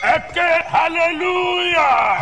ẹ ké hallelujah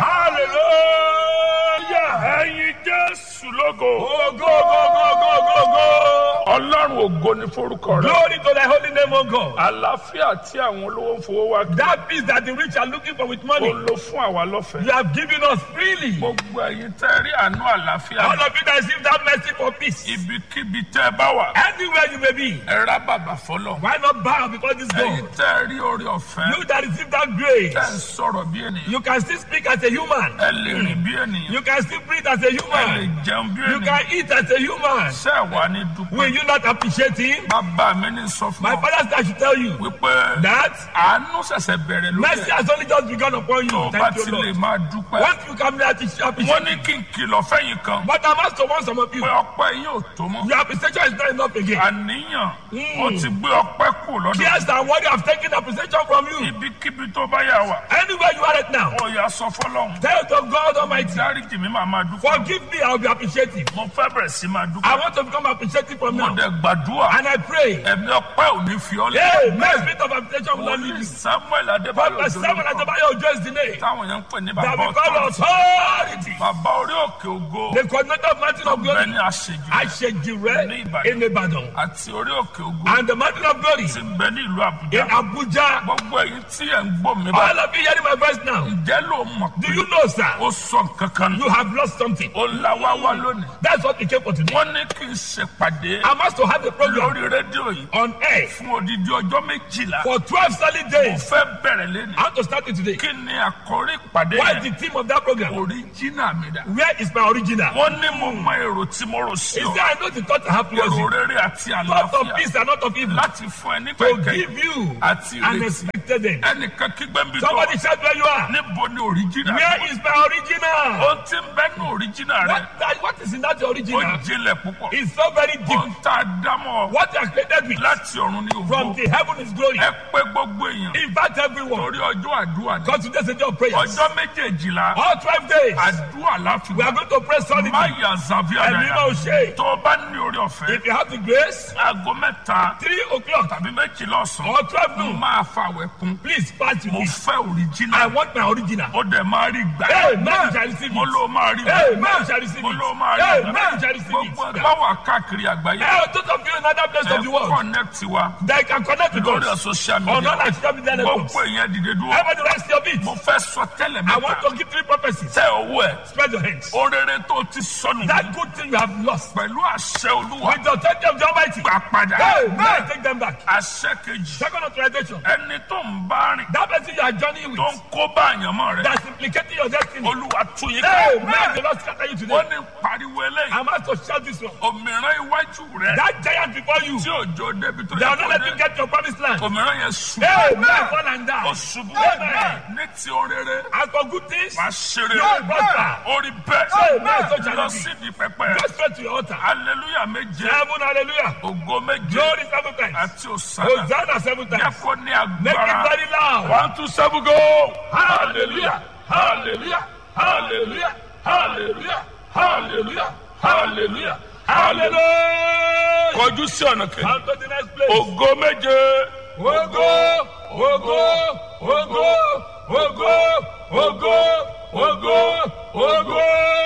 hallelujah. ẹyin jésù lógo Oh, go, go, go, go, go, go. ọlọ́run ògo ni forúkọ rẹ Glory to thy holy name, O God. àlàáfíà tí àwọn olówó ń fowó wá kí That peace that the rich are looking for with ó money, lò fún àwa lọ́fẹ̀ẹ́ you have given us freely. gbogbo ẹyin tẹ́ rí àánú àlàáfíà All of you that receive that mercy for peace, ibikíbi tẹ́ ẹ bá wà anywhere you may be, ẹ rá bàbà fọlọ why not bow before this ẹyin God? tẹ́ rí orí ọ̀fẹ́ You that receive that tẹ́ ń grace, sọ̀rọ̀ bí ènìyàn you can still speak as a human. ẹ lè rìn bí ènìyàn You can still breathe as a ẹ lè human. jẹun bí You ènìyàn can eat as a human. ṣé ẹ wà ní Will dúpẹ́ you not appreciate him? bàbá mi ní sọ fún My ọ father said I should tell you wípé that àánú ṣẹ̀ṣẹ̀ bẹ̀rẹ̀ lókè mercy has only just begun upon tó you. bá Thank ti you, lè Lord. máa dúpẹ́ Once you come there to wọ́n appreciate, ní kí n kìlọ̀ fẹ́yìn kan but I must warn some of you. pé ọpẹ́ yín ò tó mọ́ Your appreciation is not enough again. àníyàn Mm. ó ti gbé ọpẹ́ kù lọ́dọ̀ Yes, and what you have taken appreciation from you. ibikíbi tó bá yà wà Anywhere you are right now, ó yà sọ fọlọ́hún tell to God Almighty, dáríjì mi máa máa dúpẹ́ forgive me, I will be appreciative. mo fẹ́ bẹ̀rẹ̀ sí máa I dúpẹ́ want to become appreciative from mo now. dẹ̀ gbàdúrà And I pray, ẹ̀mí ọpẹ́ ò ní fi ọ́ lé hey, my spirit of appreciation will not leave wòlíì you. samuel adébáyọ̀ Prophet Simon jolókọ Adebayo Ojo is the name táwọn yẹn ń pè ní that bàbá we call ọ̀tọ̀ authority. bàbá orí òkè ògo The coordinator of Mountain of bẹ́ẹ̀ Glory, ni àṣejù Ashejire in Ibadan, àti orí òkè ògo and the Mountain of Glory ti ń bẹ ní ìlú in àbújá Abuja. gbogbo èyí tí ẹ̀ ń gbọ́ mi bá All of you hearing my voice now, ǹjẹ́ ló mọ̀ do pé you know, sir, ó sọ nǹkan kan nù you have lost something? ó la wá wá lónìí That's what we came for today. wọ́n ní kí n ṣèpàdé I must to have a program lórí rédíò yìí on air fún odidi ọjọ́ méjìlá for 12 solid mo days. fẹ́ bẹ̀rẹ̀ lẹ́nu I want to start it today. kí ni àkórí ìpàdé What is yẹn the theme of that program? oríjìnà mi dà Where is my original? wọ́n ní mo mọ èrò tí mo rò sí Is ọ there I know the thought I have towards èrò you? rere àti Thought of àlàáfíà peace and not of evil. láti fún ẹ nígbà To ìkẹyìn give you àti an ìrètí expected end. ẹnìkan kígbẹ́ ń bí tó Somebody shout where you are. níbo ni oríjìnà Where is my original? ohun tí ń bẹ́ ní oríjìnà rẹ What, that, what is in that ó original? jinlẹ̀ púpọ̀ It's so very deep. ohun tá a dámọ̀ What you are created with láti ọ̀run ní from ògbó the heaven is glory. ẹ pé gbogbo èèyàn Invite everyone. torí ọjọ́ àdúrà ni Because today's a day of prayers. ọjọ́ méjèèjìlá All 12 days. àdúrà láfi We are going to pray solidly. má yà zàbíà And we dáadáa will say, tó o bá ní orí ọ̀fẹ́ if you have the grace, aago mẹ́ta 3 o'clock tàbí méjìlá ọ̀sán or 12 mo noon, máa fa àwẹ̀ kún please pass to mo me. fẹ́ I òrìjínà want my original. ó dẹ̀ máa rí gbà Hey, man shall receive mo it. ló máa rí Hey, gbà man shall receive mo it. ló máa rí Hey, gbà man shall receive gbogbo it. ẹgbẹ́ wà káàkiri àgbáyé Hey, those of you in other places ẹ of the world, connect wa they can connect with lórí us. social On media all our social media networks. gbogbo èèyàn dìde dúró Everybody rest your feet. mo fẹ́ sọ tẹ́lẹ̀ I want mẹ́ta to give three prophecies. tẹ owó ẹ̀ Spread your hands. orere tó ti sọnù That good thing you have lost. pẹ̀lú àṣẹ olúwa With the authority of the Almighty. gbà padà Hey, man, take them back. àṣẹ kejì Second authorization. ẹni tó ń bá rìn That person you are journeying tó with. ń kó bá àyànmọ́ rẹ That's implicating your destiny. olúwa tún yín Hey, ká man, the Lord scatter you wọ́n today. ní pariwo eléyìí I'm asked to shout this one. òmìrán iwájú rẹ That giant before you. tí òjò débi tó They yẹ will not kó let you dé get your promised land. òmìrán yẹn ṣubú Hey, man, fall and ó die. ṣubú Amen. ní ti orere As for good things, wàá ṣeré you will prosper. orí bẹ́ẹ̀ Amen. So shall lọ it be. síbi pẹpẹ Go straight to your altar. hallelujah méje Seven, hallelujah. ògo méje Glory seven times. àti òsánà Hosanna seven yẹ times. kó ní Make it agbára very loud. one two seven go hallelujah hallelujah hallelujah hallelujah hallelujah hallelujah hallelujah Hallelujah. kọjú sí ọ̀nà kejì On to the next place. ògo méje Ogo, ogo, ogo, ogo, ogo, ogo, ogo.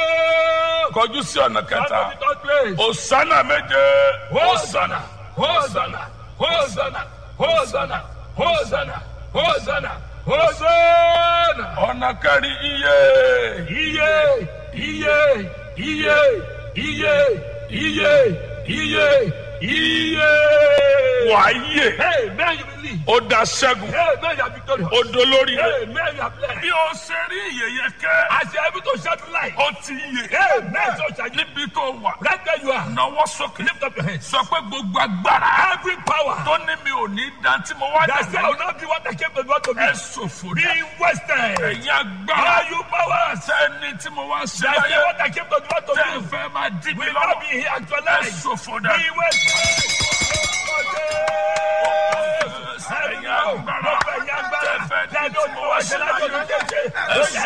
kọjú sí ọ̀nà On to kẹta the third place. òsánà méje Hosanna, Hosanna, Hosanna, Hosanna, Hosanna, Hosanna, Hosanna. ọ̀nà kẹrin iye Iye, iye, iye, iye, iye, iye, iye. wàáyè Hey, man, you believe. ó da ṣẹ́gun Hey, man, you are victorious. ó dolórí rẹ̀ Hey, man, you are blessed. bí o ṣe rí ìyẹyẹ kẹ́ As you are able to shout light. ó ti yè Hey, man, so shall you. níbi tó wà Right where you are. náwó sókè Lift up your hands. sọ pé gbogbo agbára Every power tó ní mi ò ní dan tí mo wá that say I dàgbà will not be what I came to do to be. ẹ ṣòfò Be dá wasted. ẹ̀yin agbára Are you powers sẹ́ni tí mo wá ṣe that say láyé what I came to do to tẹ́ ẹ do fẹ́ máa dí mi will not lọ́wọ́ be here ẹ actualized. ṣòfò dá Be wasted. ẹ̀yin agbára tẹ́ ẹ fẹ́ dí tí mo wá ṣe láyé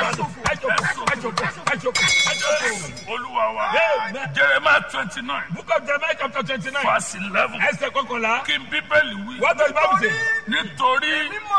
olúwa wa Amen. jeremiah twenty nine Book of Jeremiah chapter twenty-nine. verse eleven Ẹsẹ̀ kọ́kànlá. kí n bíbélì wí What does the Bible say? nítorí mímọ̀ èrò tí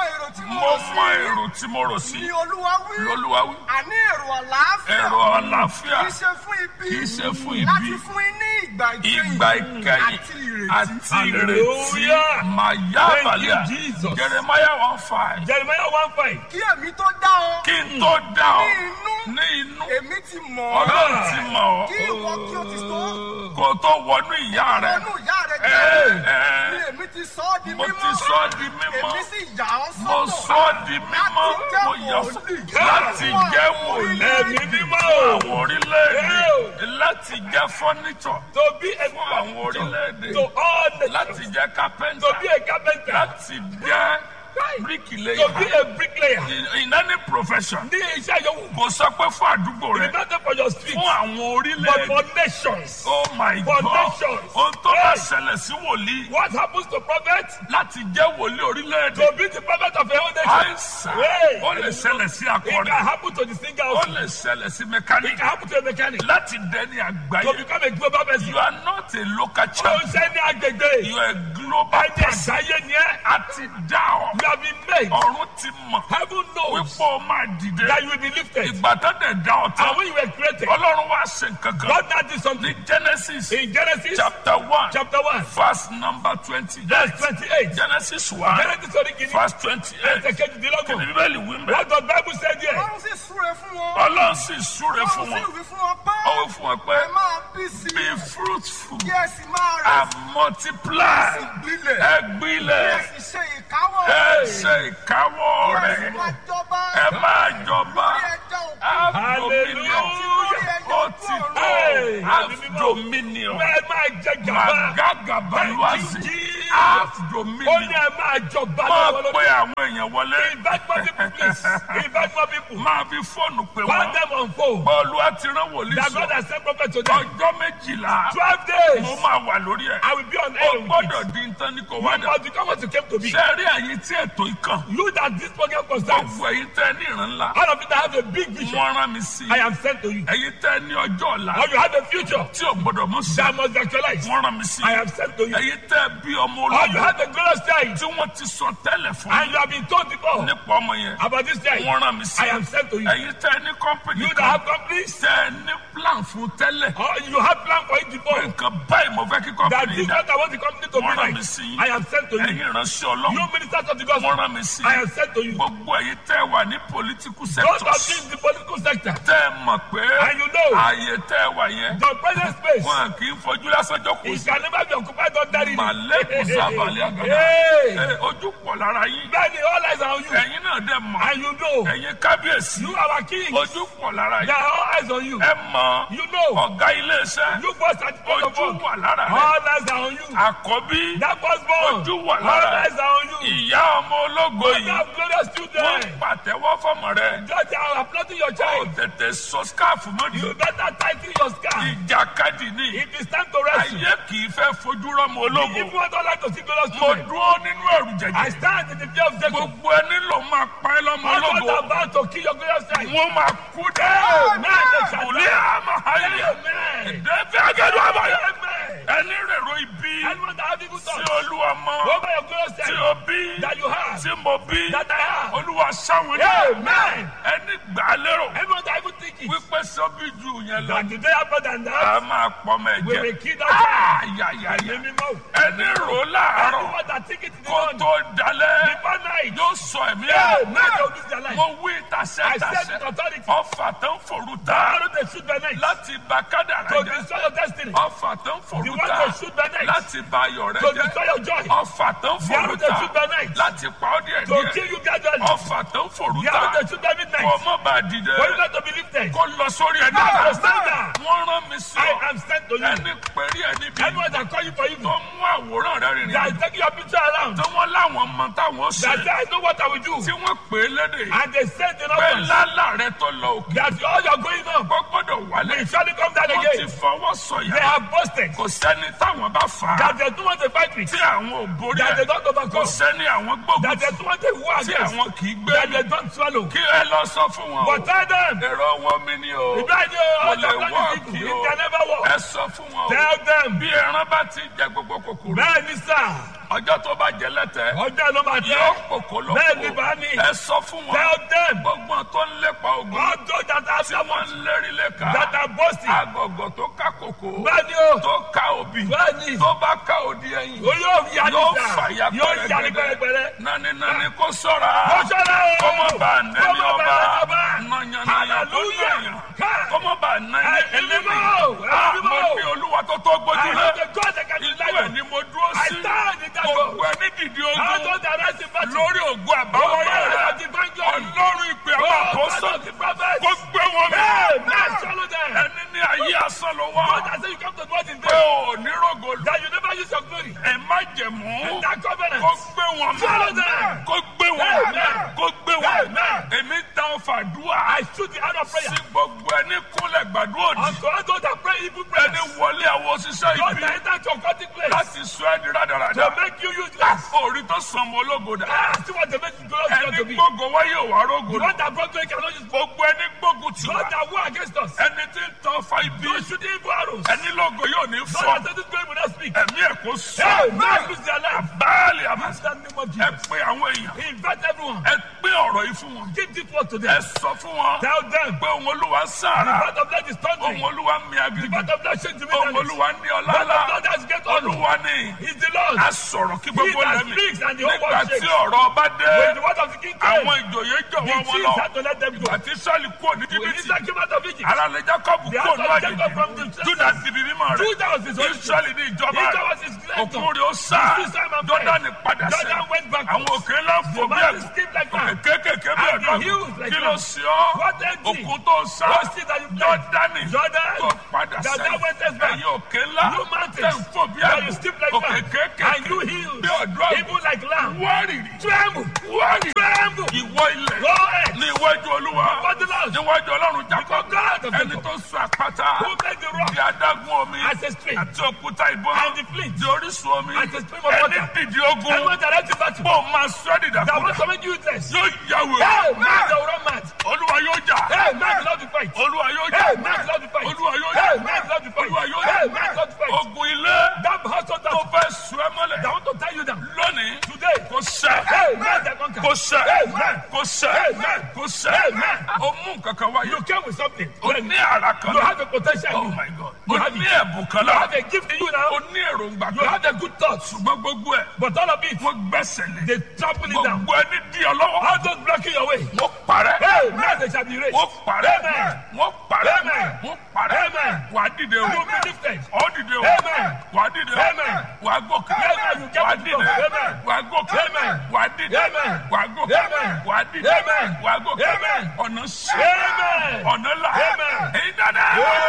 mo mo rò mọ sí èrò tí mo rò sí ni olúwa wí lolúwa wí àní èrò àlàáfíà èrò àlàáfíà kì í ṣe fún ibi kì í ṣe fún ibi láti fún yín ní ìgbà ìkẹyìn ìgbà ìkẹyìn àti ìrètí àti ìrètí Hallelujah. màyà Thank you, balẹ̀ Jesus. jeremiah one five Jeremiah one five. kí èmi tó dá ọ kí n tó dá ọ ní inú ní inú èmi ti mọ̀ ọ́ ọlọ́run ti mọ̀ kí ọ́ ìwọ kí o ti tó kó o tó wọnú ìyá rẹ ọnù ìyá rẹ ẹ jẹ́ ẹ ni èmi ti sọ ọ́ di mo mímọ́ ti sọ ọ́ di mímọ́ èmi sì yà ọ́ mo sọ́tọ̀ sọ ọ́ di mímọ́ mo yà ọ́ láti jẹ́ wòlíì Ẹ̀mí mímọ́ fún o. àwọn orílẹ̀-èdè láti jẹ́ fọ́nìtọ̀ To be a fún àwọn orílẹ̀-èdè to all the láti jẹ́ kápẹ́ńtà to be a carpenter. láti jẹ́ To bíríkìlẹ́yà be a bricklayer. in in any profession Ní iṣẹ́ yòówù. kò sọ pé fún àdúgbò It rẹ is not just for your street. fún àwọn But orílẹ̀-èdè for nations. oh my for god nations. ohun tó bá Hey. ṣẹlẹ̀ sí wòlíì What happens to prophet? láti jẹ́ wòlíì orílẹ̀-èdè To be the prophet of your own nation. àìsàn Hey. ó lè ṣẹlẹ̀ sí It can akọrin happen to the singer ó also. lè ṣẹlẹ̀ sí It mẹkáníkì can happen to a mechanic. láti dẹni To àgbáyé become a global person. you are not a local Ó ń champion ṣe ní agbègbè. you are a global Ẹni person àgbáyé ni ẹ́. a ti dá ọ You have been made. ọ̀run ti mọ̀ Heaven knows wípé o máa dìde that you will be lifted. ìgbà tó dẹ̀ dá ọ tán And when you were created, ọlọ́run wá ṣe nǹkan kan God now did ní something. genesis In Genesis chapter one chapter 1, verse number twenty verse 28. genesis one Genesis orí kìíní. verse twenty eight Ẹsẹ̀ kejìdínlọ́gbọ̀n. bíbélì wí mbẹ́ What does Bible say there? ọlọ́run sì súre fún wọn ọlọ́run sì súre fún ọlọ́run sì wọn wí fún wọn pé ó wí fún wọn pé ẹ máa bí sí be i fruitful kí ẹ sì máa rẹ̀ and multiply sí gbilẹ̀ ẹ kí ẹ gbilẹ̀ sì ṣe ìkáwọ́ ẹ rẹ̀ ṣe ìkáwọ́ kí ẹ sì rẹ̀ máa jọba ẹ máa jọba kí ẹ jẹ́ òkú have dominion Hallelujah. ó ti tó Hey. have dominion Bẹ́ẹ̀ máa jẹ gàba. magagabaluwazi Thank you, have Ó ní dominion ẹ máa jọba máa lọ́wọ́lọ́wọ́. pe àwọn èèyàn wọlé Invite more people please. Invite more people. máa fi fóònù pè Call wọ́n them on phone. bọ́ọ̀lù àti rán wòlíì That God sọ has sent prophet to them. ọjọ́ méjìlá Twelve days. mo máa wà lórí ẹ̀ I will be on ó air with gbọ́dọ̀ it. di nǹkan ní kò You wá dà must become what you came to be. ṣe rí ẹ̀yin tí ètò ìkàn You that this program concerns. gbogbo ẹ̀yin tẹ́ ní ìran ńlá All of you that have a big vision. wọ́n rán mi sí I am sent to you. ẹ̀yin tẹ́ ní ọjọ́ ọ̀la Or you have a future tí ò gbọ́dọ̀ mú sí that must be actualized. wọ́n rán mi sí I am sent to you. ẹ̀yin tẹ́ bí ọmọ Or you ológun have a glorious child tí wọ́n ti sọ tẹ́lẹ̀ fún and you have been told before nípa ọmọ yẹn about this child. wọ́n rán mi sí I am sent to you. ẹ̀yin tẹ́ ní kọ́mpìnì You that kan have companies tẹ́ ní plan fún tẹ́lẹ̀ or you have plan for it pé before. nǹkan báyìí mo fẹ́ kí That kọ́mpìnì this dá what I want the company to be wọ́n rán like. mi sí I am sent to you. ẹ̀yin ìránṣẹ́ You ọlọ́run ministers of the wọ́n gospel. rán mi sí I am sent to you. gbogbo ẹ̀yin tẹ́ wà ní political Those of sectors you in the political sector. tẹ́ ẹ mọ̀ pé And you know ààyè tẹ́ ẹ wà yẹn the present space. wọn kì í fojú lásán jókòó It sí can never be occupied ordinarily. màlẹ́kùn sábàlẹ̀ àgàdà Hey. Ẹ, ojú pọ̀ lára yín Bẹ́ẹ̀ni all eyes are on you. ẹ̀yin náà dẹ̀ mọ̀ And you know ẹ̀yin kábíyèsí you are our king. ojú pọ̀ lára There yín are all eyes on you. ẹ mọ̀ You know ọ̀gá iléeṣẹ́ you first at the ojú phone. wà lára rẹ̀ All eyes are on you. àkọ́bí That was born. Ojú wà All lára eyes are on you. ìyá ọmọ ológo You yìí have glorious wọ́n children. pàtẹ́wọ́ fọmọ rẹ̀ Just are applauding your ó child. tètè sọ skáàfù mọ́ni You better tighten your scarf. ìjàkadì ní It is time to rest. ayé kì í fẹ́ fojú rọ́mọ ológo If you want all like to see glorious mo children, dúró nínú ẹ̀rù I jẹ̀jẹ̀ stand in the fear of Jacob. gbogbo ẹni ló máa pa ẹ́ lọ́mọ All ológo those about to kill your glorious child. wọ́n máa kú dẹ́ Amen. òlé àmọ́ ayé Amen. ẹ̀dẹ́fẹ́ agẹ́dọ̀ àbáyọ Amen. ẹni rèrò ibi Anyone that have evil tí thoughts olúwa mọ over your glorious tí child o bí that you have, tí mo bí that I have. olúwa sáwọn ní Amen. ẹni gbà á lérò Anyone that even think it, wípé sọ́bí ju yẹn lọ that today happen than that, a máa pọ̀ mọ́ we ẹ̀jẹ̀ will kill that child. ayayaya Ẹ̀mí mímọ́. ẹni rò láàárọ̀ Anyone that think it in the kó morning, tó dalẹ̀ before night, yóò sọ ẹ̀mí yeah, ẹ̀ night will lose their life. mo wí I said tàṣẹ́tàṣẹ́ with authority, ọfà tó ń forú ta how do they shoot by night? láti bá kádàrá To jẹ́ destroy your destiny. ọfà tó ń The forú one ta to shoot by night. láti bá ayọ̀ rẹ To jẹ́ destroy your joy. ọfà tó ń The forú arrow they ta shoot by night. láti pa ọ́ díẹ̀ To díẹ̀ kill you gradually. ọfà tó ń forú The arrow ta they shoot by midnight. kó mọ́ bá dìde For you not to be lifted. kó lọ sórí ẹni To àná stand down. wọ́n rán mi sí I ọ am sent to you. ẹni pẹ̀rí ẹni bí Anyone that call you for evil, tó mú àwòrán rẹ rìnrìn that is taking your picture around, tí wọ́n láwọn mọ táwọn that ṣe say, I know what I will do. tí wọ́n pè é lédè And they said in pé others lálà rẹ tó lọ òkè that all you're going on kó gbọ́dọ̀ wálé will surely come down wọ́n ti again. fọwọ́ They sọ̀yà have boasted kò sẹ́ni táwọn bá fà á that they don't want to fight with, tí àwọn ò borí that they ẹ̀ don't kò overcome, sẹ́ni àwọn gbógun that they don't want to war tí against, àwọn kì í gbé that they don't swallow. kí ẹ lọ sọ fún wọn o But tell them, èrò wọn mi ni o ìbáraẹni kò ọjọ́ lè plan wọ́ọ̀kì is people. kí It o can never work. ẹ sọ fún wọn o Tell them. bí ẹran bá ti jẹ gbogbo kòkòrò Bẹ́ẹ̀ ni sà. ọjọ́ tó bá jẹ lẹ́tẹ̀ Ọjọ́ ló máa yóò tẹ́. kòkó lóko Bẹ́ẹ̀ ni bá ní. ẹ sọ fún wọn Tell them. gbogbo tó ń lépa ogun All those that are tí wọ́n ń lérí lẹ́ka that are boasting. agọ̀gọ̀ tó ká kòkó Bẹ́ẹ̀ ni o. tó ká òbí Bẹ́ẹ̀ ni. tó bá ká òdi ẹ̀yìn O yóò ya ní yóò sà. fàyà Yóò ya ní pẹ̀rẹ̀gẹ̀dẹ̀ pẹ̀rẹ̀pẹ̀rẹ̀. nani nani kó sọ̀ra Ó ṣọ́ra o. kọ́mọ bá nẹ́ni Kọ́mọ bá ọba nẹ́ni ọba. nàyànnàyà tó Hallelujah. nàyàn Ká. kọ́mọ bá nẹ́ni Ẹ- ẹlẹ́mì ẹlẹ́mọ̀. àmọ́ Ẹlẹ́mọ̀. ní olúwa tó tó I gbójú know lé the God that can ìlú deliver. ẹ̀ ni mo dúró I sí stand in that gbogbo God. ẹni dìde All ogun those that are in battle. lórí ògùn àbáwọ̀ Ọwọ́ yẹn rẹ̀ láti bá ń jọ. ọlọ́run ìpè àwọn Oh, àkóso God of the prophet. kó gbé wọn mì Amen. Swallow them. ẹni ní ayé asán ló wá God has said you come to God in pé vain. ò ní rògo That you never use your glory. ẹ má jẹ̀mú In that covenant. kó gbé wọn Swallow mì them. kó gbé wọn mì Amen. kó gbé wọn mì Amen. èmi ta ọfà dùà I shoot the hand of prayer. sí gbogbo ẹni kúnlẹ̀ gbàdúrà òdì Unto all those that pray evil prayers. ẹni wọlé àwọn òṣìṣẹ́ God ibi that enter to occultic place. láti sọ ẹ́ di rádaràda To make you useless. orí tó sàn mọ́ ológo dà Ah, see what they make you glorious God ẹni to be. gbógo wáyé òwà rógo The dà one that brought you cannot use. gbogbo ẹni gbógun tì wá God that war against us. ẹni tí ń tọ́ fa ibi Those shooting evil arrows. ẹni lógo yóò ní God fọ́ that said this glory will not speak. ẹ̀mí ẹ̀ kó Hey, sọ man, lose their life. báàlì àmà Ask that name of ẹ Jesus. pé àwọn èèyàn Invite everyone. ẹ pé ọ̀rọ̀ yìí fún wọn Give this word to ẹ them. sọ fún wọn Tell them. pé òun olúwa The sára part of that is òun thundering. olúwa mi The agbègbè part of that shake to me. òun olúwa ní The ọlá part ńlá of that has get honor. olúwa ní He's the Lord. a sọ̀rọ̀ kí He gbogbo that lẹ́mí speaks and the whole nígbà world tí shakes. ọ̀rọ̀ ọba dé When the word of the king came, àwọn ìjòyè the jọ̀wọ́ wọn chiefs lọ had to let them go. ìgbà tí sọ́ọ̀lì kúrò ní When jìbìtì Israel came out of Egypt, ara lè jacob The kúrò house ní of Jacob from àjèjì the juda ti bí mímọ́ rẹ̀ Judah was his origin. israẹli ní ìjọba Judah rẹ̀ was his creator. òkun rẹ̀ ó sá His system and jọ́dánì padà Jordan sẹ́ went backwards. àwọn òkè ńlá ń fò The bí man ẹ̀kú skipped like òkè that. kéékèèké bí And the ẹ̀dọ́ hills like kí ló that. sí ọ́ What empty? òkun tó sá What sea that you played? jọ́dánì Jordan. tó padà That sẹ́ thou wentest back. ẹ̀yìn òkè ńlá You mountains. tẹ̀ ń fò bí That you ẹ̀kú skip like òkè that. kéékèèké And you hills. bí ọ̀dọ́ Even like lamb. wárìrì Tremble. wárìrì Tremble. ìwọ ilẹ̀ Go ahead. ní iwájú olúwa Before the Lord. níwájú ọlọ́run jákọ́ God of ẹni Jacob. tó sọ àpáta Who made the rock di adágún omi as a stream àti òkúta ìbọn and the flint? di orísun omi As a stream of ẹni water. dìde ogun Everyone that has the battle. bó máa sọ ẹ́ That dìdàkudà wants to make you useless. yóò yàwó Hey, man, they will run mad. olúwa yóò jà Hey, man, love to fight. olúwa yóò jà Hey, man, love to fight. olúwa yóò Hey, jà man, love to fight. olúwa yóò Hey, jà man, love to fight. ogun ilé That household tó that fẹ́ sọ ẹ́ mọ́lẹ̀ that want to tie you down. lónìí Today. kò sẹ́ Hey, man, that conquer. kò sẹ́ Amen. kò sẹ́ Amen. kò sẹ́ Amen. o mú kankan wáyé You came with something. o ní ara kan You náà. have a potential. Oh in you. my God. You O have ní it. ẹ̀bùn kan You náà. have a gift in you O now. ní èròǹgbà You have kan. a good thoughts. Ṣùgbọ́n gbogbo ẹ̀ But all of it, wọ́n gbẹ́sẹ̀ lé. they trample it down. Gbogbo ẹni dí ọ lọ́wọ́. All those blocking your way. Wọ́n parẹ́. Hey, man, they shall be raised. Wọ́n parẹ́. Amen. Wọ́n parẹ́. Amen. Wọ́n parẹ́. Amen. Wà á dìde o. You will be lifted. Ọ́ dìde o. Amen. Wà á dìde o. Amen. Wà á gòkè. Amen. You get Wà á to dìde. go. Amen. Wà á gòkè. Amen. Wà á dìde. Amen. Wà á gòkè. Amen. Wà á dìde. Amen. Wà á gòkè. Amen. Ọ̀nà sí. Amen. Ọ̀nà là. Amen. Èyí dáadáa.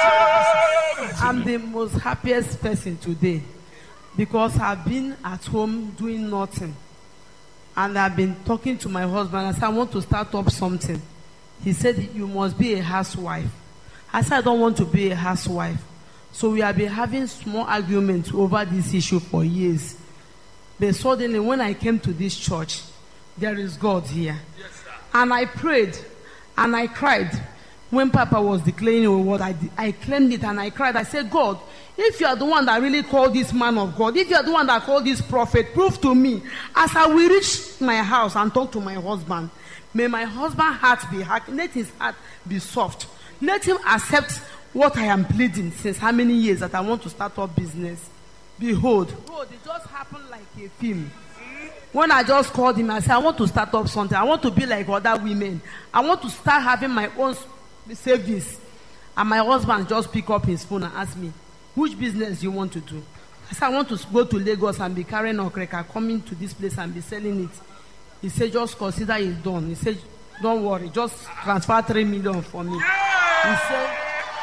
Amen. I'm the most happiest person today because I've been at home doing nothing. And I've been talking to my husband. I said, I want to start up something. He said, You must be a housewife. I said, I don't want to be a housewife. So we have been having small arguments over this issue for years. But suddenly, when I came to this church, there is God here. And I prayed and I cried. When Papa was declaring what I did, I claimed it and I cried. I said, God, if you are the one that really called this man of God, if you are the one that called this prophet, prove to me as I will reach my house and talk to my husband. May my husband's heart be hard. Let his heart be soft. Let him accept what I am pleading since how many years that I want to start up business. Behold, behold, it just happened like a film. When I just called him, I said, I want to start up something. I want to be like other women. I want to start having my own s- savings. And my husband just pick up his phone and ask me, which business do you want to do? I said, I want to s- go to Lagos and be carrying okreka, coming to this place and be selling it. He said, just consider it done. He said, don't worry, just transfer three million for me. He said,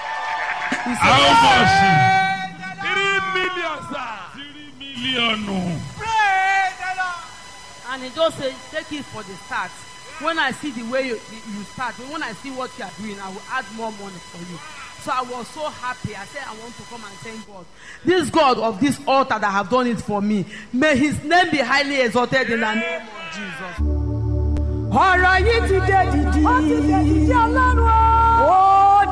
he said, How much? Three million, sir. Three million. And he just said, take it for the start. When I see the way you, you start, when I see what you are doing, I will add more money for you. So I was so happy. I said, I want to come and thank God. This God of this altar that have done it for me, may his name be highly exalted in the name of Jesus. ọ̀rọ̀ yìí ti dé dìdì. ó ti dé dìdì ọlọ́run o. ó